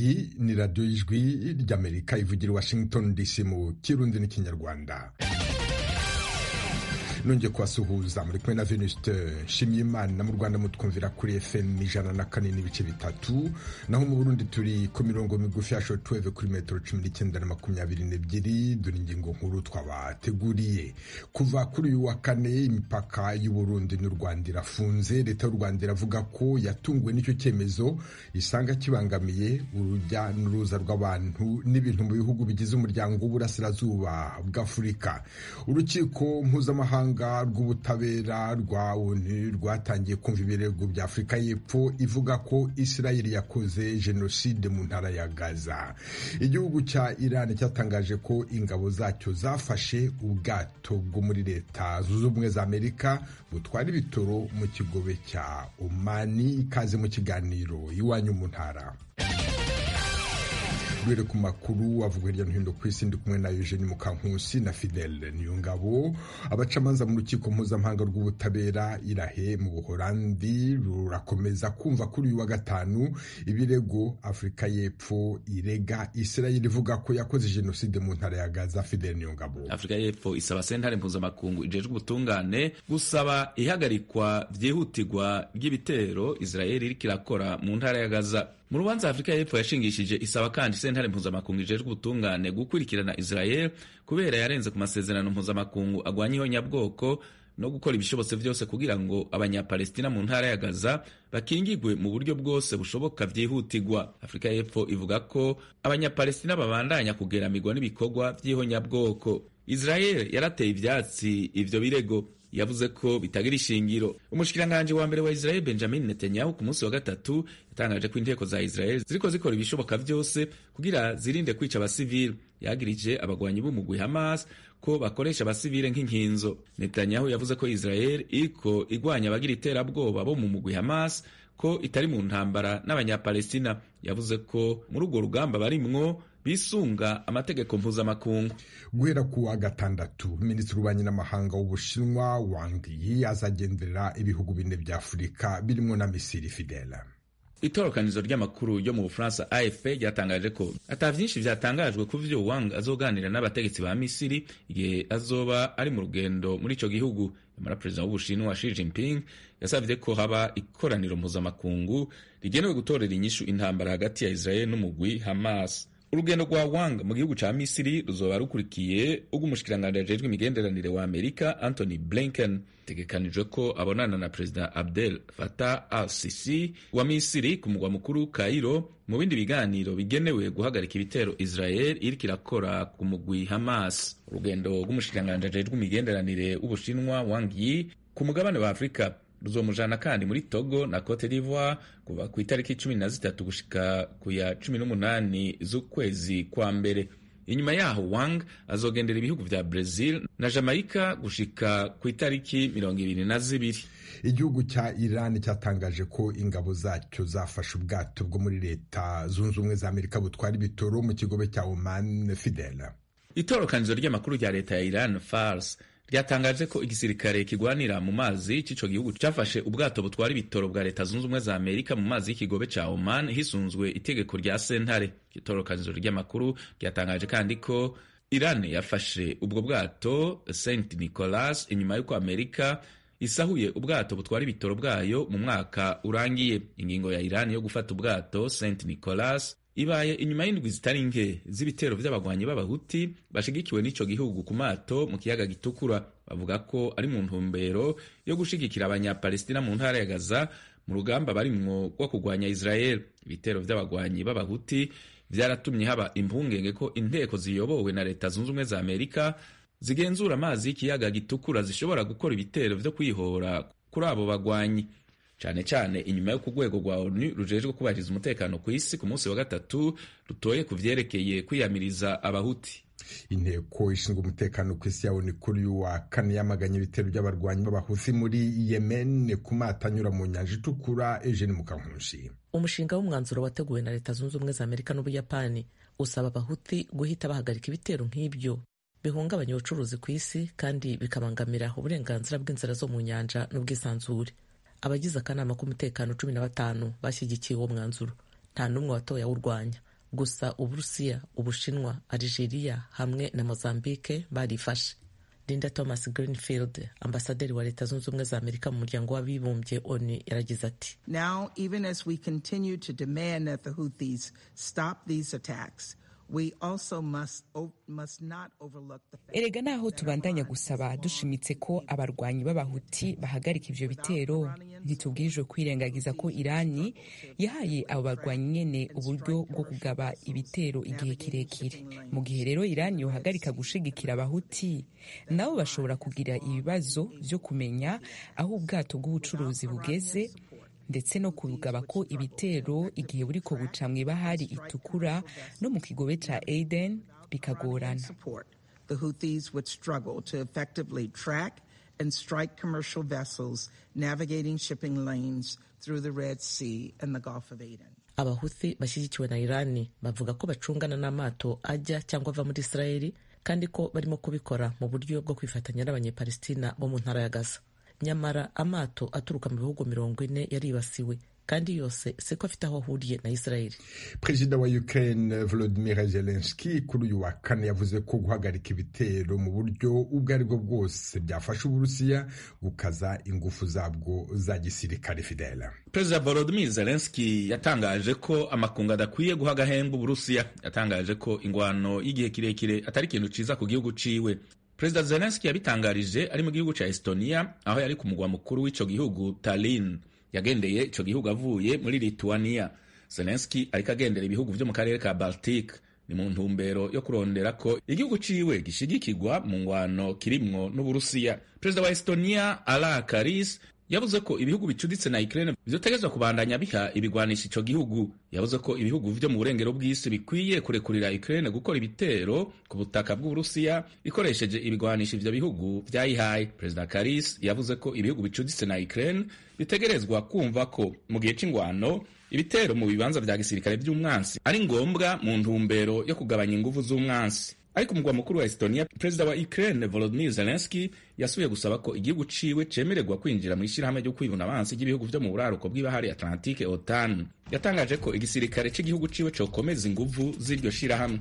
iyi ni radiyo y'ijwi ry'amerika ivugira i washington dc mu kirundi n'ikinyarwanda nongeye kubasuhuza muri kumwe na venuste nshimyimana mu rwanda mutwumvira kuri fm ijana na kane n'ibice bitatu naho mu burundi turi ku mirongo migufi ya shotweve kuri metero cumi n'icyenda na makumyabiri n'ebyiri dore ingingo nkuru twabateguriye kuva kuri uyu wa kane imipaka y'uburundi n'u rwanda irafunze leta y'u rwanda iravuga ko yatunguwe n'icyo cyemezo isanga kibangamiye urujya n'uruza rw'abantu n'ibintu mu bihugu bigize umuryango w'uburasirazuba bw'afurika urukiko mpuzamahanga rw'ubutabera rwa onu rwatangiye kumva ibirego bya afurika y'epfo ivuga ko isirayeli yakoze jenoside mu ntara ya gaza igihugu cya irani cyatangaje ko ingabo zacyo zafashe ubwato bwo muri leta zunze ubumwe za amerika butwara ibitoro mu kigobe cya omani ikaze mu kiganiro iwanyu mu ntara duhere ku makuru avuga hirya no hino ku isi ndi kumwe na Eugene Mukankusi na Fidel Niyongabo abacamanza mu rukiko mpuzamahanga rw'ubutabera irahe mu Buholandi rurakomeza kumva kuri uyu wa gatanu ibirego Afurika y'Epfo irega Israel ivuga ko yakoze jenoside mu ntara ya Gaza Fidel Niyongabo Afurika y'Epfo isaba sentare mpuzamakungu ijejwe ubutungane gusaba ihagarikwa byihutirwa ry'ibitero Israel iriko irakora mu ntara ya Gaza mu rubanza afurika y'epfo yashingishije isaba kandi sentare mpuzamakungu ijejwe ubutungane gukurikirana israel kubera yarenze ku masezerano mpuzamakungu agwanya ihonyabwoko no gukora ibishobotse byose kugira ngo abanyapalestina mu ntara ya gaza bakingigwe mu buryo bwose bushoboka byihutirwa afurika y'epfo ivuga ko abanyapalestina babandanya kugeramirwa n'ibikorwa by'ihonyabwoko israel yarateye ivyatsi ivyo birego yavuze ko bitagira ishingiro umushikiranganji wa mbere wa Israel Benjamin Netanyahu ku munsi wa gatatu yatangaje ko inteko za Israel ziriko zikora ibishoboka vyose kugira zirinde kwica abasivili yagirije abagwanyi b'umugwi Hamas ko bakoresha abasivile nk'inkinzo Netanyahu yavuze ko Israel iriko igwanya abagira iterabwoba bo mu mugwi Hamas ko itari mu ntambara n'abanyapalestina yavuze ko muri urwo rugamba barimwo bisunga amategeko mpuzamakungu guhera ku wa gatandatu minisitiri w'ububanyi n'amahanga w'ubushinwa wang yi azagenderera ibihugu bine bya afurika birimo na misiri fidela itorokanizo ry'amakuru yo mu bufaransa afp ryatangaje ko ata vyinshi vyatangajwe ku vyo wang azoganira n'abategetsi ba misiri igihe azoba ari mu rugendo muri ico gihugu nyamara perezida w'ubushinwa Xi Jinping yasavye ko haba ikoraniro mpuzamakungu rigenewe gutorera inyishu intambara hagati ya israel n'umugwi hamas urugendo rwa wang mu gihugu ca misiri ruzoba rukurikiye ubw'umushikiranganji ajejwe imigenderanire wa amerika anthony blinken tegekanijwe ko abonana na perezida abdel fatah al sisi wa misiri ku mugwa mukuru kairo mu bindi biganiro bigenewe guhagarika ibitero israel iriko irakora ku mugwi hamas urugendo rw'umushikiranganji ajejwe imigenderanire w'ubushinwa wang yi ku mugabane wa afurika ruzomujana kandi muri Togo na Cote d'Ivoire kuva ku itariki cumi na zitatu gushika ku ya cumi n'umunani z'ukwezi kwa mbere inyuma yaho Wang azogendera ibihugu vya Brazil na Jamaica gushika ku itariki mirongo ibiri na zibiri igihugu cya Iran cyatangaje ko ingabo zacyo zafashe ubwato bwo muri leta zunze ubumwe za Amerika butwara ibitoro mu kigobe cya Oman Fidel itorokanizo ry'amakuru rya leta ya Iran Fars ryatangaje ko igisirikare kigwanira mu mazi c'ico gihugu cafashe ubwato butwara ibitoro bwa leta zunze ubumwe za amerika mu mazi y'ikigobe ca oman hisunzwe itegeko rya sentare itorokanizo ry'amakuru ryatangaje kandi ko iran yafashe ubwo bwato st nicolas inyuma y'uko amerika isahuye ubwato butwara ibitoro bwayo mu mwaka urangiye ingingo ya iran yo gufata ubwato st nicolas ibaye inyuma y'indwi zitari nke z'ibitero vy'abagwanyi b'abahuti bashigikiwe n'ico gihugu ku mato mu kiyaga gitukura bavuga ko ari mu ntumbero yo gushigikira abanyapalestina mu ntara ya gaza mu rugamba barimwo rwo kugwanya israel ibitero vy'abagwanyi b'abahuti vyaratumye haba impungenge ko inteko ziyobowe na leta zunze ubumwe za amerika zigenzura amazi y'ikiyaga gitukura zishobora gukora ibitero vyo kwihora kuri abo bagwanyi cyane cyane inyuma yo ku rwego rwa onu rujejwe kubahiriza umutekano ku isi ku munsi wa gatatu rutoye ku vyerekeye kwiyamiriza abahuti inteko ishinzwe umutekano ku isi ya onu kuri uyu wa kane yamaganye ibitero by'abarwanyi b'abahuthi muri yemen ku mato anyura mu nyanja itukura eugene mukankushi umushinga w'umwanzuro wateguwe na leta zunze ubumwe za amerika n'ubuyapani usaba abahuthi guhita bahagarika ibitero nk'ibyo bihungabanya ubucuruzi ku isi kandi bikabangamira uburenganzira bw'inzira zo mu nyanja n'ubwisanzure abagize akanama k'umutekano cumi na batanu bashyigikiye uwo mwanzuro nta n'umwe watoye awurwanya gusa uburusiya ubushinwa algeria hamwe na mozambique barifashe linda thomas greenfield ambasaderi wa leta zunze ubumwe za amerika mu muryango w'abibumbye onu yaragize ati now even as we continue to demand that the houthis stop these attacks we also must, must not overlook the fact erega naho tubandanya gusaba dushimitse ko abarwanyi b'abahuti bahagarika ivyo bitero ntitubwirijwe kwirengagiza ko irani yahaye abo barwanyi nyene uburyo bwo kugaba ibitero igihe kirekire mu gihe rero irani yohagarika gushigikira abahuti nabo bashobora kugira ibibazo vyo kumenya aho ubwato bw'ubucuruzi bugeze ndetse no kugaba ko ibitero igihe buriko buca mw'ibahari itukura no mu kigobe ca Aden bikagorana the Houthis would struggle to effectively track and strike commercial vessels navigating shipping lanes through the Red Sea and the Gulf of Aden. abahuthi bashyigikiwe na irani bavuga ko bacungana n'amato ajya cyangwa ava muri israeli kandi ko barimo kubikora mu buryo bwo kwifatanya n'abanyepalestina bo mu ntara ya gaza nyamara amato aturuka mu bihugu mirongo ine yaribasiwe kandi yose siko afite aho ahuriye na israeli perezida wa ukraine volodimir zelenski kuri uyu wa kane yavuze ko guhagarika ibitero mu buryo ubwo ari bwo bwose byafasha uburusiya gukaza ingufu zabwo za gisirikare fidela perezida volodimir zelenski yatangaje ko amakungu adakwiye guha agahembe uburusiya yatangaje ko ingwano y'igihe kirekire atari ikintu ciza ku gihugu ciwe perezida zelenski yabitangarije ari mu gihugu ca estonia aho yari ku mugwa mukuru w'ico gihugu tallinn yagendeye ico gihugu avuye muri lituania zelenski ariko agendera ibihugu vyo mu karere ka baltic ni mu ntumbero yo kurondera ko igihugu ciwe gishigikirwa mu ngwano kirimwo n'uburusiya perezida wa estonia ala karis yavuze ko ibihugu bicuditse na Ukraine vyotegezwa kubandanya biha ibigwanisha ico gihugu yavuze ko ibihugu vyo mu burengero bw'isi bikwiye kurekurira Ukraine gukora ibitero ku butaka bw'Uburusiya ikoresheje ibigwanisha ivyo bihugu vyayihaye Perezida Karis yavuze ko ibihugu bicuditse na Ukraine bitegerezwa kumva ko mu gihe c'ingwano ibitero mu bibanza vya gisirikare vy'umwansi ari ngombwa mu ntumbero yo kugabanya inguvu z'umwansi ariko umugwa mukuru wa Estonia perezida wa Ukraine Volodymyr Zelensky yasubiye gusaba ko igihugu ciwe cemererwa kwinjira mu ishyirahamwe ryo kwibuna abansi ry'ibihugu vyo mu buraruko bw'ibahari Atlantique OTAN yatangaje ko igisirikare c'igihugu ciwe cokomeza inguvu z'iryo shirahamwe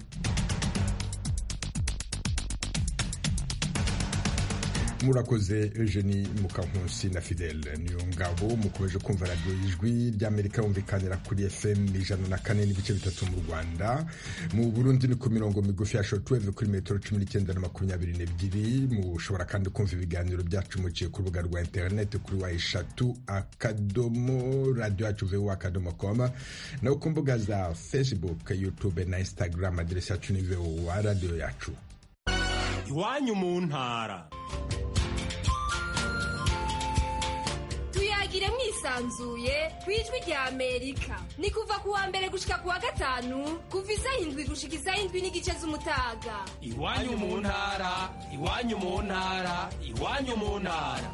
murakoze eugenie mukankusi na fidele niyo ngabo mukomeje kumva radiyo ijwi ry'amerika yumvikanira kuri fm ijana na kane n'ibice bitatu mu rwanda mu burundi ni ku mirongo migufi ya shotweve kuri metero cumi n'icyenda na makumyabiri n'ebyiri mushobora kandi kumva ibiganiro byacu muciye ku rubuga rwa interineti kuri wa eshatu akadomo radiyo yacu vuba akadomo koma naho ku mbuga za facebook youtube na instagram aderesi yacu ni vowa radiyo yacu iwanyu mu ntara tuyagire mwisanzuye ku ijwi rya amerika ni kuva ku wa mbere gushika ku wa gatanu kuva isaha indwi gushika isaha indwi n'igice z'umutaga iwanyu mu ntara iwanyu mu ntara iwanyu mu ntara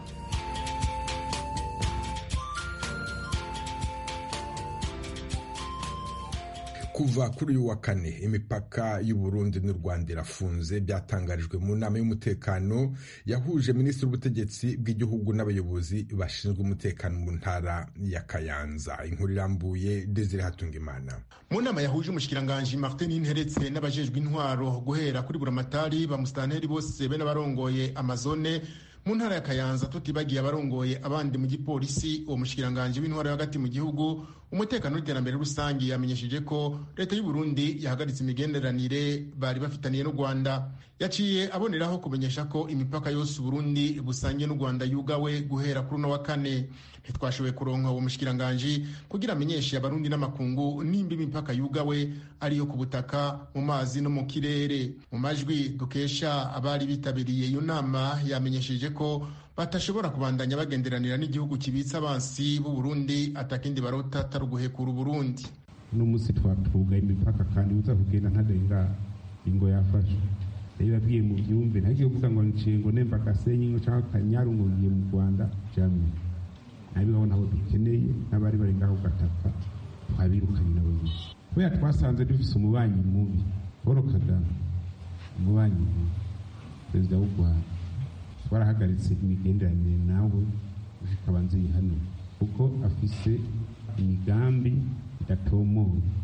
kuva kuri uyu wa kane imipaka y'uburundi n'u rwanda irafunze byatangarijwe mu nama y'umutekano yahuje minisitiri w'ubutegetsi bw'igihugu n'abayobozi bashinzwe umutekano mu ntara ya kayanza inkuru irambuye desire hatungimana mu nama yahuje umushikiranganji martin nteretse n'abajejwe intwaro guhera kuri buramatari bamusitanteri bose be n'abarongoye amazone mu ntara ya kayanza tutibagiye abarongoye abandi mu gipolisi uwo mushikiranganji w'intwaro yo hagati mu gihugu umutekano n'iterambere rusange yamenyesheje ko leta y'u Burundi yahagaritse imigenderanire bari bafitaniye n'u Rwanda yaciye aboneraho kumenyesha ko imipaka yose Burundi busangiye n'u Rwanda yugawe guhera kuri uno wa kane ntitwashoboye kuronka uwo mushikiranganji kugira amenyeshe abarundi n'amakungu nimba imipaka yugawe ariyo ku butaka mu mazi no mu kirere mu majwi dukesha abari bitabiriye iyo nama yamenyesheje ko batashobora kubandanya bagenderanira n'igihugu kibitse abansi b'u Burundi atakindi barota atari uguhekura Uburundi uno munsi twatugaye imipaka kandi uza kugenda ntarenga ingo yafashwe rero yabwiye mu byumve ntagiye kuvuga ngo nciye ngo nemba gasenyi ngo cyangwa kanyaru ngo ngiye mu Rwanda jamwe nabibaho nabo dukeneye n'abari bari ngaho gataka twabirukanye nabo nyine kubera twasanze dufise umubanyi mubi Paul Kagame umubanyi mubi perezida w'u Rwanda twarahagaritse imigenderanire nawe zikaba nziyi hano kuko afise imigambi idatomoye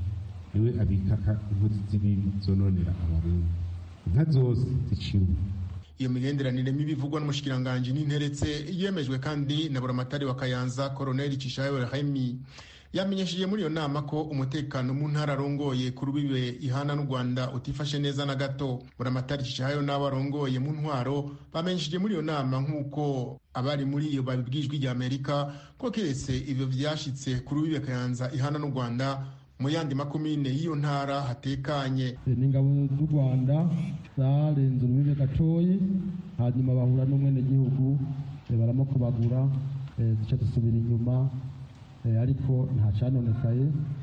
niwe abikaka inkozi z'ibibi zononera abarundi inka zose ziciwe iyo migenderanire mibi ivugwa n'umushikiranganji n'interetse yemejwe kandi na buramatari wa kayanza koroneli cishayo remi yamenyesheje muri iyo nama ko umutekano mu ntara arongoye ku rubibe ihana n'u rwanda utifashe neza na gato buramatari cishayo n'abo arongoye mu ntwaro bamenyesheje muri iyo nama nk'uko abari muri iyo babibwijwe rya amerika ko keretse ivyo vyashitse ku rubibe kayanza ihana n'u rwanda mu yandi makomine y'iyo ntara hatekanye n'ingabo z'u rwanda zarenze urubibe gatoyi hanyuma bahura n'umwenegihugu baramukobagura zica zisubira inyuma ariko nta canonekaye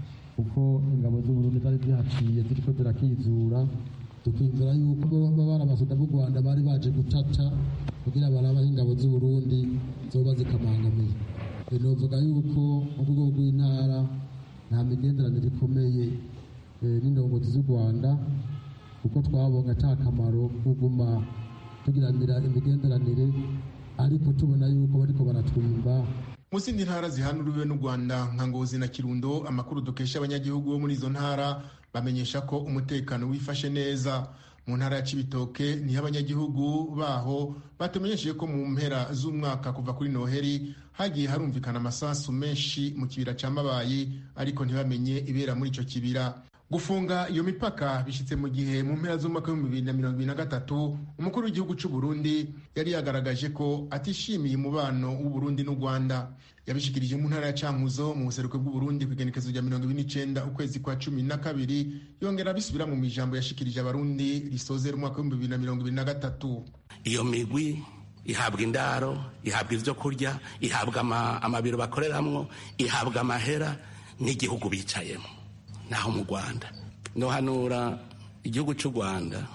kuko ingabo z'uburundi zari zihaciye ziriko zirakizura tukizera yuko baba bari abasoda b'u rwanda bari baje gutata kugira barabaho ingabo z'uburundi zoba zikamangamiye novuga yuko mu rwego rw'intara nta migenderanire ikomeye n'indongozi z'u rwanda kuko twabonye ata kamaro kuguma tugiranira imigenderanire ariko tubona yuko bariko baratwimba mu zindi ntara zihana urubibe n'u rwanda nka ngozi na kirundo amakuru dukesha abanyagihugu bo muri izo ntara bamenyesha ko umutekano wifashe neza mu ntara ya cibitoke niho abanyagihugu baho batumenyesheje ko mu mpera z'umwaka kuva kuri noheri hagiye harumvikana amasasu menshi mu kibira ca mabayi ariko ntibamenye ibera muri ico kibira gufunga iyo mipaka bishyitse mu gihe mu mpera z'umwaka w'ibihumbi bibiri na mirongo ibiri na gatatu umukuru w'igihugu cy'u Burundi yari yagaragaje ko atishimiye umubano w'uburundi n'u rwanda yabishikirije mu ntara ya cankuzo mu buseruko bw'uburundi ku igenekezo rya mirongo ibiri n'icenda ukwezi kwa cumi na kabiri yongera abisubira mu ijambo yashikirije abarundi risozera umwaka w'ibihumbi bibiri na mirongo ibiri na gatatu iyo migwi ihabwa indaro ihabwa ibyo kurya ihabwa amabiro bakoreramwo ihabwa amahera n'igihugu bicayemo naho mu rwanda nohanura igihugu cy'u rwanda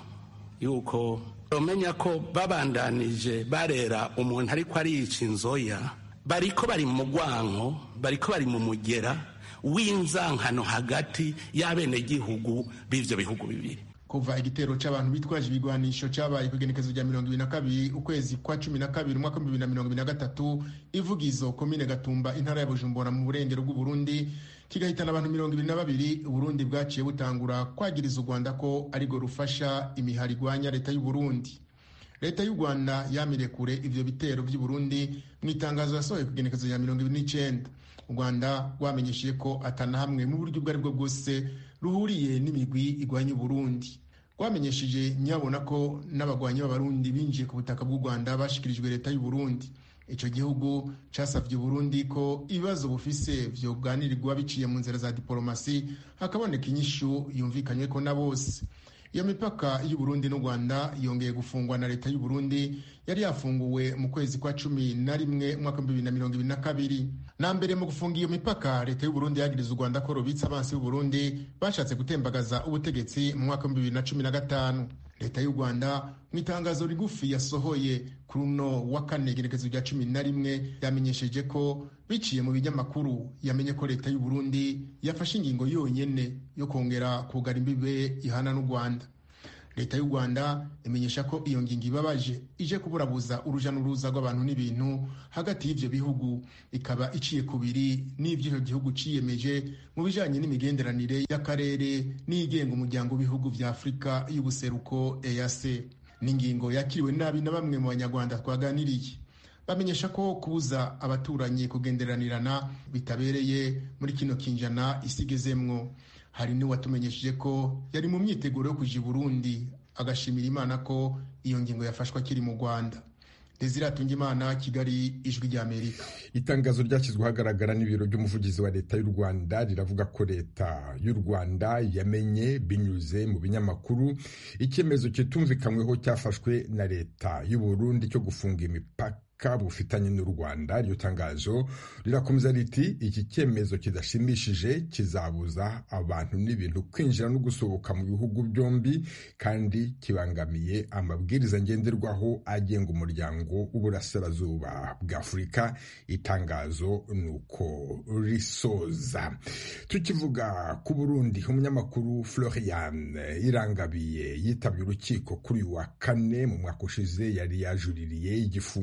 yuko bamenya ko babandanije barera umuntu ariko ariyica inzoya bariko bari mu mugwanko bariko bari mu mugera w'inzankano hagati y'abenegihugu b'ivyo bihugu bibiri kuva igitero c'abantu bitwaje ibigwanisho cabaye ku igenekezo rya mirongo ibiri na kabiri ukwezi kwa cumi na kabiri umwaka w'ibihumbi bibiri na mirongo ibiri na gatatu ivugizo komine gatumba intara ya bujumbura mu burengero bw'uburundi kigahitana abantu mirongo ibiri na babiri uburundi bwaciye butangura kwagiriza u rwanda ko arirwo rufasha imihari igwanya leta y'uburundi leta y'u rwanda yamire kure ivyo bitero vy'uburundi mu itangazo yasohoye ku igenekezo rya mirongo ibiri n'icenda u rwanda rwamenyesheje ko atana hamwe mu buryo ubwo aribwo bwose ruhuriye n'imigwi igwanya uburundi rwamenyesheje nyabona ko n'abagwanyi b'abarundi binjiye ku butaka bw'u rwanda bashikirijwe leta y'uburundi icyo gihugu casavye uburundi ko ibibazo bufise vyoganirirwa biciye mu nzira za diporomasi hakaboneka inyishu yumvikanyweko na bose iyo mipaka y'uburundi n'u rwanda yongeye gufungwa na leta y'uburundi yari yafunguwe mu kwezi kwa cumi na rimwe umwaka bibiri na mirongo ibiri na kabiri na mbere mu gufunga iyo mipaka leta y'uburundi yagiriza u rwanda ko rubitse abansi b'uburundi bashatse gutembagaza ubutegetsi mu mwaka bibiri na cumi na gatanu leta y'u rwanda mu itangazo rigufi yasohoye kuri uno wa kane igerekezo rya cumi na rimwe yamenyesheje ko biciye mu binyamakuru yamenye ko leta y'u Burundi yafashe ingingo yonyene yo kongera kugara imbibe ihana n'u rwanda leta y'u rwanda imenyesha ko iyo ngingo ibabaje ije kuburabuza uruja n'uruza rw'abantu n'ibintu hagati y'ivyo bihugu ikaba iciye kubiri n'ivyo icyo gihugu ciyemeje mu bijanye n'imigenderanire y'akarere n'igenga umuryango w'ibihugu vya afurika y'ubuseruko eac n'ingingo yakiriwe nabi na bamwe mu banyarwanda twaganiriye bamenyesha ko kubuza abaturanyi kugenderanirana bitabereye muri kino kinjana isigezemwo hari n'uwatumenyesheje ko yari mu myiteguro yo kuja i burundi agashimira imana ko iyo ngingo yafashwe akiri mu rwanda desire imana kigali ijwi ry'amerika itangazo ryashyizwe ahagaragara n'ibiro by'umuvugizi wa leta y'u rwanda riravuga ko leta y'u rwanda yamenye binyuze mu binyamakuru icyemezo kitumvikanyweho cyafashwe na leta y'u burundi cyo gufunga imipaka bufitanye n'u rwanda iryo tangazo rirakomeza riti iki cyemezo kidashimishije kizabuza abantu n'ibintu kwinjira no gusohoka mu bihugu byombi kandi kibangamiye amabwiriza ngenderwaho agenga umuryango w'uburasirazuba bwa afurika itangazo ni uko risoza tukivuga ku burundi umunyamakuru florian irangabiye yitabye urukiko kuri uyu wa kane mu mwaka ushize yari yajuririye igifungo cy'imyaka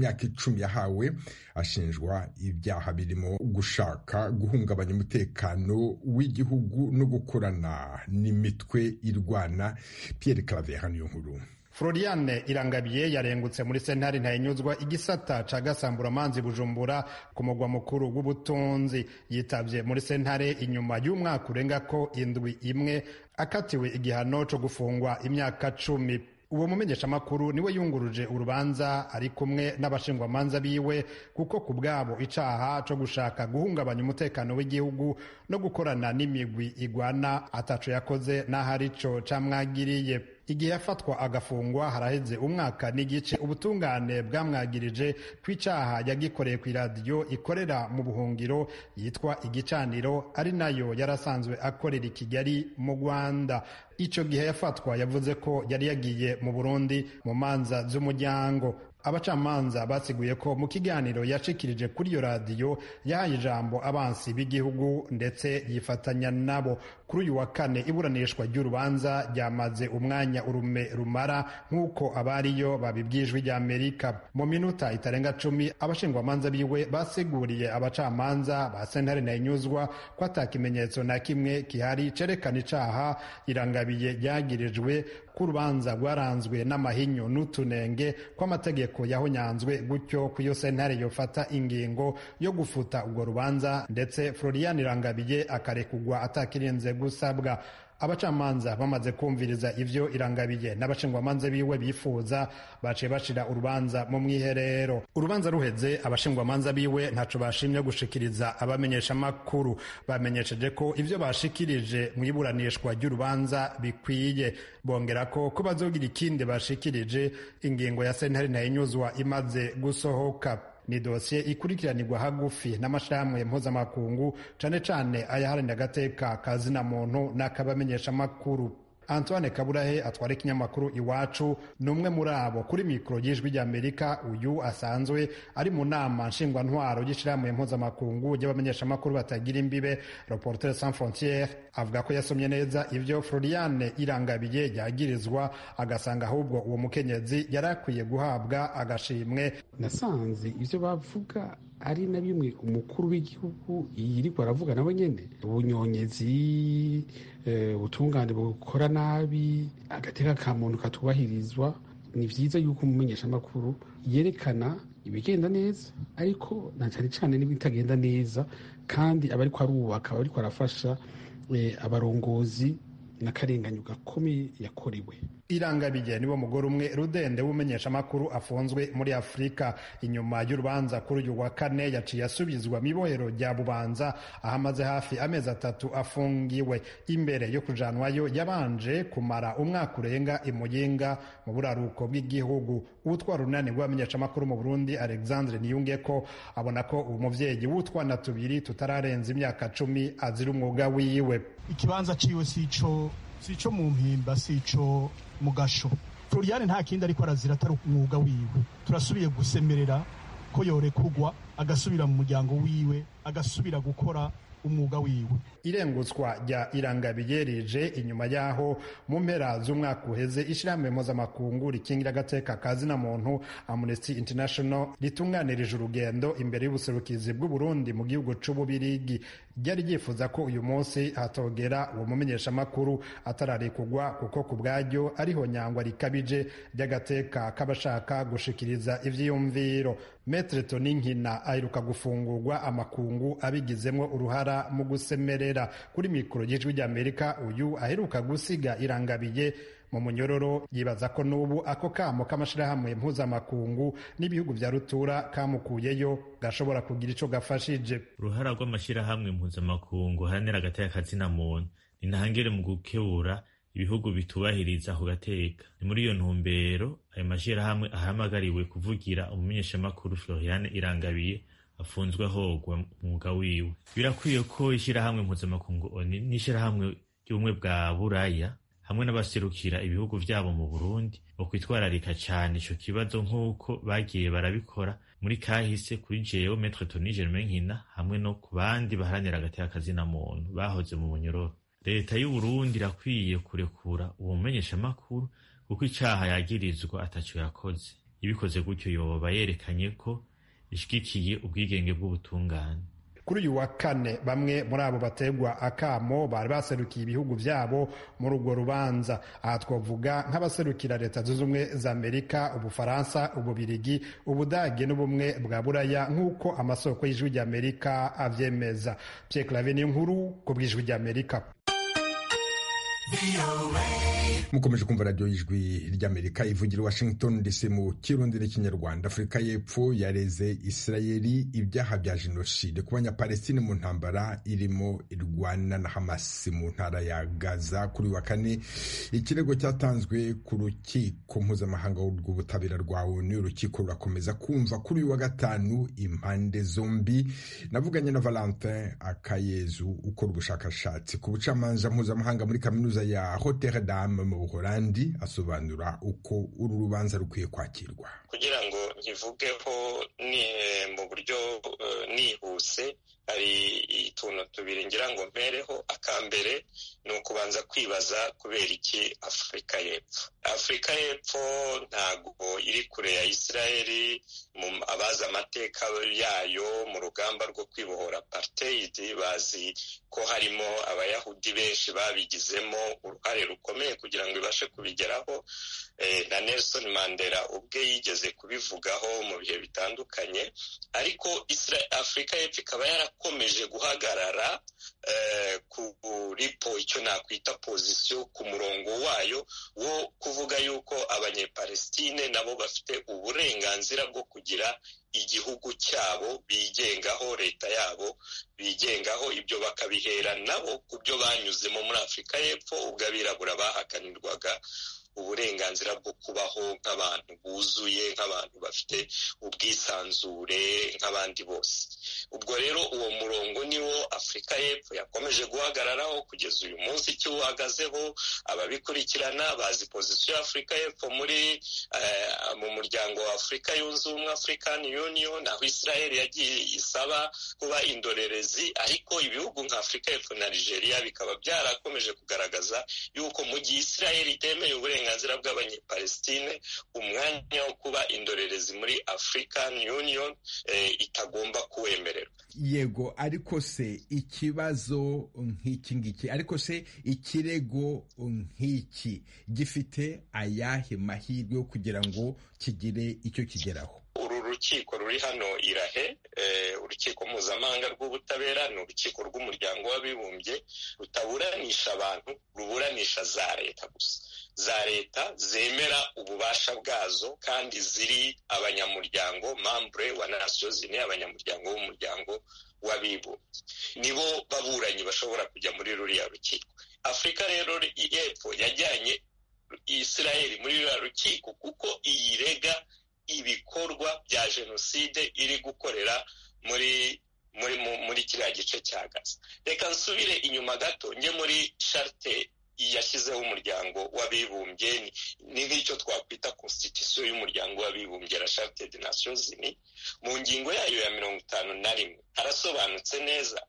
y'imyaka icumi yahawe ashinjwa ibyaha birimo gushaka guhungabanya umutekano w'igihugu no gukorana n'imitwe irwana Pierre Claver hano nkuru Floriane Irangabiye yarengutse muri sentare ntayinyuzwa igisata ca Gasamburamanzi Bujumbura ku mugwa mukuru w'ubutunzi yitabye muri sentare inyuma y'umwaka urenga ko indwi imwe akatiwe igihano co gufungwa imyaka cumi uwo mumenyeshamakuru niwe yunguruje urubanza ari kumwe n'abashingwamanza biwe kuko ku bwabo icaha co gushaka guhungabanya umutekano w'igihugu no gukorana n'imigwi igwana ataco yakoze n'aho arico camwagiriye igihe yafatwa agafungwa haraheze umwaka n'igice ubutungane bwamwagirije ku icaha yagikoreye ku iradiyo ikorera mu buhungiro yitwa igicaniro ari nayo yarasanzwe akorera i kigali mu rwanda ico gihe yafatwa yavuze ko yari yagiye mu burundi mu manza z'umuryango abacamanza basiguye ko mu kiganiro yashikirije kuri iyo radiyo yahaye ijambo abansi b'igihugu ndetse yifatanya nabo kuri uyu wa kane iburanishwa ry'urubanza ryamaze umwanya urume rumara nk'uko abariyo babibwijwe rya amerika mu minota itarenga cumi abashingwamanza biwe basiguriye abacamanza ba sentare nayinyuzwa ko ata kimenyetso na kimwe gihari cerekana icaha irangabiye ryagirijwe ko urubanza rwaranzwe n'amahinyu n'utunenge kw'amategeko yahonyanzwe gutyo ku iyo sentare yofata ingingo yo gufuta urwo rubanza ndetse florian irangabiye akarekugwa atakirinze gusabwa abacamanza bamaze kumviriza ivyo irangabiye n'abashingwamanza biwe bifuza baciye bashira urubanza mu mwiherero urubanza ruheze abashingwamanza biwe ntaco bashimye gushikiriza abamenyeshamakuru bamenyesheje ko ivyo bashikirije mu iburanishwa ry'urubanza bikwiye bongera ko ko bazogira ikindi bashikirije ingingo ya sentare ntayinyuzwa imaze gusohoka ni dosiye ikurikiranirwa hagufi n'amashirahamwe mpuzamakungu cane cane ayaharanira agateka kazina muntu n'akabamenyeshamakuru antoine kaburahe atwara ikinyamakuru iwacu ni umwe muri abo kuri mikoro y'ijwi ry'amerika uyu asanzwe ari mu nama nshingwantwaro y'ishirahamwe mpuzamakungu ry'abamenyeshamakuru batagira imbibe reporter sans frontiere avuga ko yasomye neza ivyo floriane irangabiye yagirizwa agasanga ahubwo uwo mukenyezi yari akwiye guhabwa agashimwe nasanze ivyo bavuga ari na bimwe umukuru w'igihugu yirigwa aravuga nabo nyene ubunyonyezi ubutungane bukora nabi agateka ka muntu katubahirizwa ni vyiza yuko umumenyeshamakuru yerekana ibigenda neza ariko na cane cane n'ibitagenda neza kandi aba ariko arubaka aba ariko arafasha abarongozi n'akarenganyo gakomeye yakorewe irangabiye niwo mugore umwe rudende w'umumenyeshamakuru afunzwe muri afurika inyuma y'urubanza kuri uyu wa kane yaciye asubizwa mu ibohero rya bubanza aho amaze hafi amezi atatu afungiwe imbere yo kujanwayo yabanje kumara umwaka urenga imuyinga mu buraruko bw'igihugu uwutwara urunani rw'abamenyeshamakuru mu burundi alexandre niyunge ko abona ko uwo muvyeyi w'utwana tubiri tutararenza imyaka cumi azira umwuga wiwe ikibanza ciwe sico sico mu mpimba sico mu gasho floriane nta kindi ariko arazira atari umwuga wiwe turasubiye gusemerera ko yorekugwa agasubira mu muryango wiwe agasubira gukora umwuga wiwe irengutswa rya irangabiye rije inyuma y'aho mu mpera z'umwaka uheze ishyirahamwe mpuzamakungu rikingira agateka ka zina muntu amnesty international ritunganirije urugendo imbere y'ubuserukizi bw'uburundi mu gihugu c'ububirigi ryari ryifuza ko uyu munsi hatogera uwo mumenyeshamakuru atararekugwa kuko ku bwaryo ariho nyangwa rikabije ry'agateka k'abashaka gushikiriza ivyiyumviro metre toni nkina aheruka gufungurwa amakungu abigizemwo uruhara mu gusemerera kuri mikoro y'ijwi ry'amerika uyu aheruka gusiga irangabiye mu munyororo yibaza ko n'ubu ako kamo k'amashirahamwe mpuzamakungu n'ibihugu vya rutura kamukuyeyo gashobora kugira ico gafashije uruhara rw'amashirahamwe mpuzamakungu haranira agateka kazina muntu ni ntangere mu gukebura ibihugu bitubahiriza ako gateka ni muri iyo ntumbero ayo mashirahamwe ahamagariwe kuvugira umumenyeshamakuru floriane irangabiye afunzwe ahogwa umwuga wiwe birakwiye ko ishirahamwe mpuzamakungu oni n'ishirahamwe ry'ubumwe bwa buraya hamwe n'abaserukira ibihugu vyabo mu burundi bokwitwararika cane ico kibazo nk'uko bagiye barabikora muri kahise kuri jewe metre toni germain nkina hamwe no ku bandi baharanira agateka kazina muntu bahoze mu munyororo leta y'uburundi irakwiye kurekura uwo mumenyeshamakuru kuko icaha yagirizwa ataco yakoze ibikoze gutyo yoba yerekanye ko ishigikiye ubwigenge bw'ubutungane kuri uyu wa kane bamwe muri abo bategwa akamo bari baserukiye ibihugu byabo muri urwo rubanza aha twavuga nk'abaserukira leta zunze ubumwe za amerika ubufaransa ububirigi ubudage n'ubumwe bwa buraya nk'uko amasoko y'ijwi ry'amerika abyemeza pierre clave ni inkuru ku bw'ijwi ry'amerika mukomeje kumva radiyo y'ijwi ry'amerika ivugira washington dc mu kirundi n'ikinyarwanda afurika y'epfo yareze isirayeli ibyaha bya jenoside ku banyapalestine mu ntambara irimo irwana na hamas mu ntara ya gaza kuri wa kane ikirego cyatanzwe ku rukiko mpuzamahanga rw'ubutabera rwa onu urukiko rurakomeza kumva kuri uyu wa gatanu impande zombi navuganye na valentin akayezu ukora ubushakashatsi ku bucamanza mpuzamahanga muri kaminuza ya Rotterdam mu Buholandi asobanura uko uru rubanza rukwiye kwakirwa kugira ngo nkivugeho ni mu buryo uh, nihuse hari utuntu tubiri ngira ngo mpereho akambere ni ukubanza kwibaza kubera iki afurika y'epfo afurika y'epfo ntabwo iri kure ya isirayeli abazi amateka yayo mu rugamba rwo kwibohora apartheid bazi ko harimo abayahudi benshi babigizemo uruhare rukomeye kugira ngo ibashe kubigeraho na Nelson Mandela ubwe yigeze kubivugaho mu bihe bitandukanye ariko afurika y'epfo ikaba yarakomeje guhagarara kuri po icyo nakwita pozisiyo ku murongo wayo wo kuvuga yuko abanyepalestine nabo bafite uburenganzira bwo kugira igihugu cyabo bigengaho leta yabo bigengaho ibyo bakabihera nabo ku byo banyuzemo muri afurika y'epfo ubwo abirabura bahakanirwaga uburenganzira bwo kubaho nk'abantu buzuye nk'abantu bafite ubwisanzure nk'abandi bose ubwo rero uwo murongo niwo afurika y'epfo yakomeje guhagararaho kugeza uyu munsi ikiwuhagazeho ababikurikirana bazi pozisiyo ya afurika y'epfo muri mu muryango wa afurika yunze ubumwe african union aho israel yagiye isaba kuba indorerezi ariko ibihugu nka afurika y'epfo na nigeria bikaba byarakomeje kugaragaza yuko mu gihe israel itemeye uburenganzira bw'abanyepalestine umwanya wo kuba indorerezi muri african union itagomba kuwemererwa yego ariko se ikibazo nk'iki ngiki ariko se ikirego nk'iki gifite ayahe mahirwe yo kugira ngo kigire icyo kigeraho uru rukiko ruri hano irahe urukiko mpuzamahanga rw'ubutabera ni urukiko rw'umuryango w'abibumbye rutaburanisha abantu ruburanisha za leta gusa za leta zemera ububasha bwazo kandi ziri abanyamuryango mambure wa nasiyo zine abanyamuryango w'umuryango w'abibumbye nibo baburanyi bashobora kujya muri ruriya rukiko afurika rero y'epfo yajyanye isirayeli muri ruriya rukiko kuko iyirega ibikorwa bya jenoside iri gukorera muri muri muri kiriya gice cya gaza reka nsubire inyuma gato njye muri sharite yashyizeho umuryango w'abibumbye ni nk'icyo twakwita constitution y'umuryango w'abibumbye la charte des nations unies mu ngingo yayo ya mirongo itanu na rimwe harasobanutse neza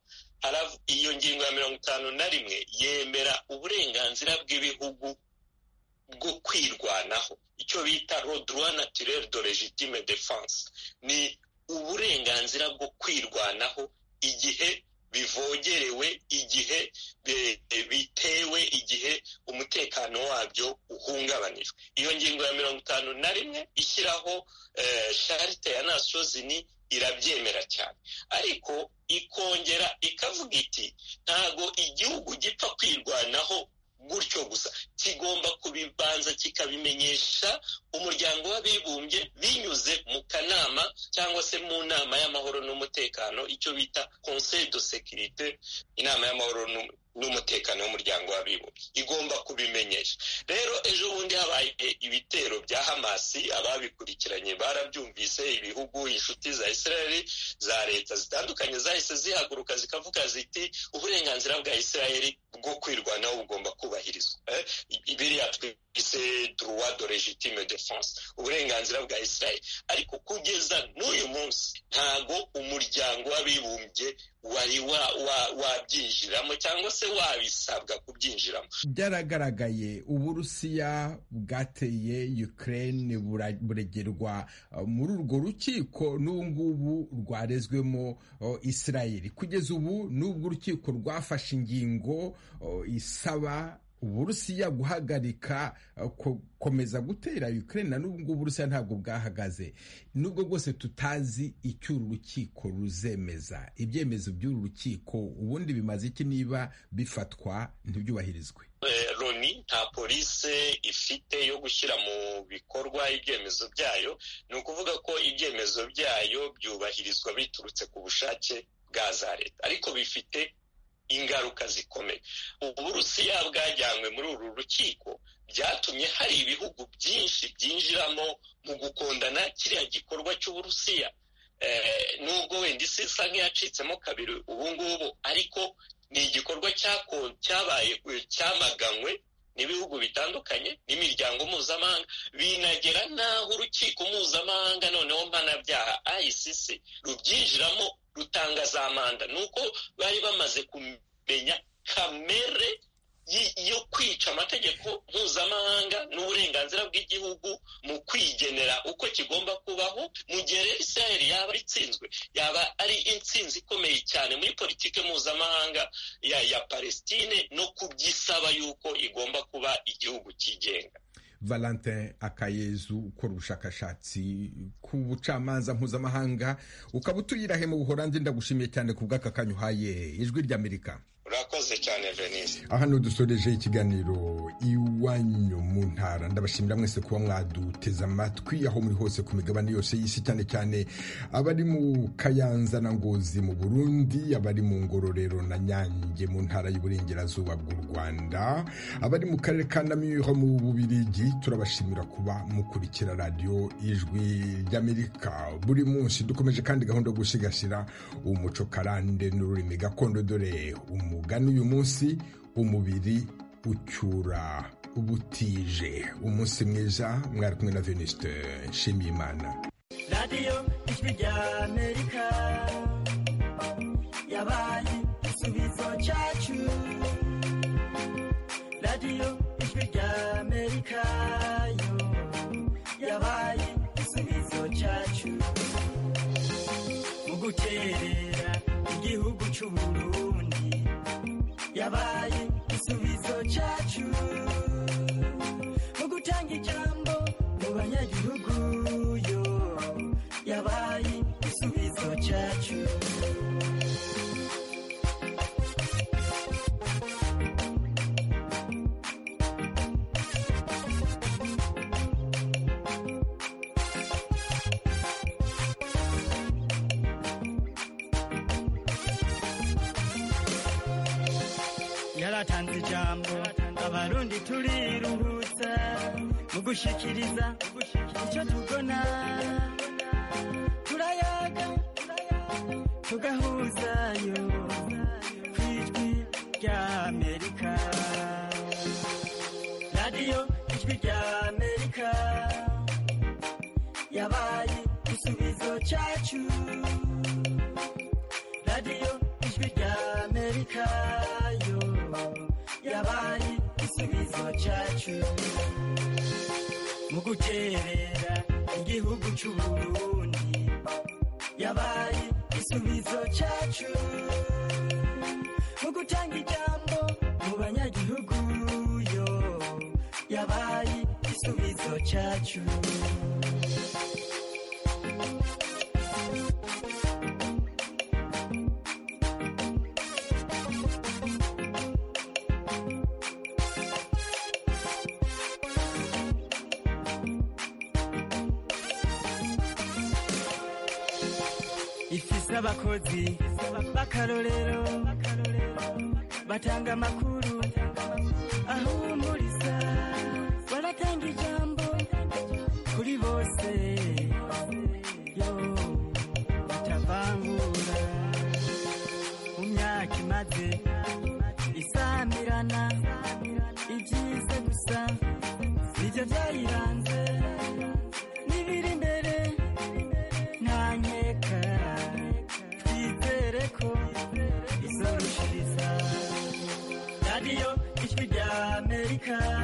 iyo ngingo ya mirongo itanu na rimwe yemera uburenganzira bw'ibihugu bwo kwirwanaho icyo bita droit naturel de legitime defense ni uburenganzira bwo kwirwanaho igihe bivogerewe igihe bitewe igihe umutekano wabyo uhungabanijwe iyo ngingo ya mirongo itanu na rimwe ishyiraho sharite ya nasiyo zini irabyemera cyane ariko ikongera ikavuga iti ntago igihugu gipfa kwirwanaho gutyo gusa kigomba kubibanza kikabimenyesha umuryango w'abibumbye binyuze mu kanama cyangwa se mu nama y'amahoro n'umutekano icyo bita conseil de sécurité inama y'amahoro n'umutekano w'umuryango w'abibumbye igomba kubimenyesha rero ejo bundi habaye ibitero bya hamasi ababikurikiranye barabyumvise ibihugu inshuti za israeli za leta zitandukanye zahise zihaguruka zikavuga ziti uburenganzira bwa israeli bwo kwirwanaho bugomba kubahirizwa biriya twise droit de legitime defense uburenganzira bwa israeli ariko kugeza n'uyu munsi ntago umuryango w'abibumbye wari wabyinjiramo cyangwa se wabisabwa kubyinjiramo byaragaragaye uburusiya bwateye ukraine buregerwa muri urwo rukiko n'ubu ngubu rwarezwemo israel kugeza ubu n'ubwo urukiko rwafashe ingingo isaba uburusiya guhagarika gukomeza gutera ukraine na n'ubu ngubu uburusiya ntabwo bwahagaze nubwo bwose tutazi icyo uru rukiko ruzemeza ibyemezo by'uru rukiko ubundi bimaze iki niba bifatwa ntibyubahirizwe loni nta polisi ifite yo gushyira mu bikorwa ibyemezo byayo ni ukuvuga ko ibyemezo byayo byubahirizwa biturutse ku bushake bwa za leta ariko bifite ingaruka zikomeye uburusiya bwajyanywe muri uru rukiko byatumye hari ibihugu byinshi byinjiramo mu gukundana kiriya gikorwa cy'uburusiya nubwo wenda isi isa nk'iyacitsemo kabiri ubu ngubu ariko ni igikorwa cyabaye cyamaganywe n'ibihugu bitandukanye n'imiryango mpuzamahanga binagera n'aho urukiko mpuzamahanga noneho mpanabyaha ICC rubyinjiramo rutanga za manda ni uko bari bamaze kumenya kamere yo kwica amategeko mpuzamahanga n'uburenganzira bw'igihugu mu kwigenera uko kigomba kubaho mu gihe rero israel yaba itsinzwe yaba ari intsinzi ikomeye cyane muri politiki mpuzamahanga ya, ya palestine no kubyisaba yuko igomba kuba igihugu cyigenga valentin akayezu ukora ubushakashatsi ku bucamanza mpuzamahanga ukaba utuyirahe mu buholandi ndagushimiye cyane ku bw'aka kanya uhaye ijwi ry'amerika urakoze cyane venise hano dusoreje ikiganiro iwanyu mu ntara ndabashimira mwese kuba mwaduteze amatwi aho muri hose ku migabane yose y'isi cyane cyane abari mu kayanza na ngozi mu burundi abari mu ngororero na nyange mu ntara y'uburengerazuba bw'u rwanda abari mu karere ka namiro mu bubirigi turabashimira kuba mukurikira radiyo ijwi ry'amerika buri munsi dukomeje kandi gahunda yo gusigasira umuco karande n'ururimi gakondo dore umugani uyu munsi umubiri ucyura ubutije umunsi mwiza mwari kumwe na venuste nshimiyimana radiyo ijwi ry'amerika yabaye igisubizo cyacu radiyo ijwi ry'amerika yo yabaye igisubizo cyacu mu guterera igihugu cy'uburundi yabaye igisubizo cyacu mu gutanga ijambo mu banyagihugu yo yabaye igisubizo cyacu yaratanze ijambo abarundi turiruhutsa mu gushikiriza icyo tubona turayaga tugahuzayo ku ijwi ry'amerika radiyo ijwi ry'amerika yabaye igisubizo cyacu radiyo ijwi ry'amerika yo yabaye igisubizo cyacu mu guterera igihugu cy'uburundi yabaye igisubizo cyacu mu gutanga ijambo mu banyagihugu yo yabaye igisubizo cyacu ifise abakozi b'akarorero batanga amakuru ahumuriza baratanga ijambo kuri bose yo batavangura mu myaka imaze isamirana ibyiza gusa nibyo byayiranze n'ibiri imbere nta nkeka amerika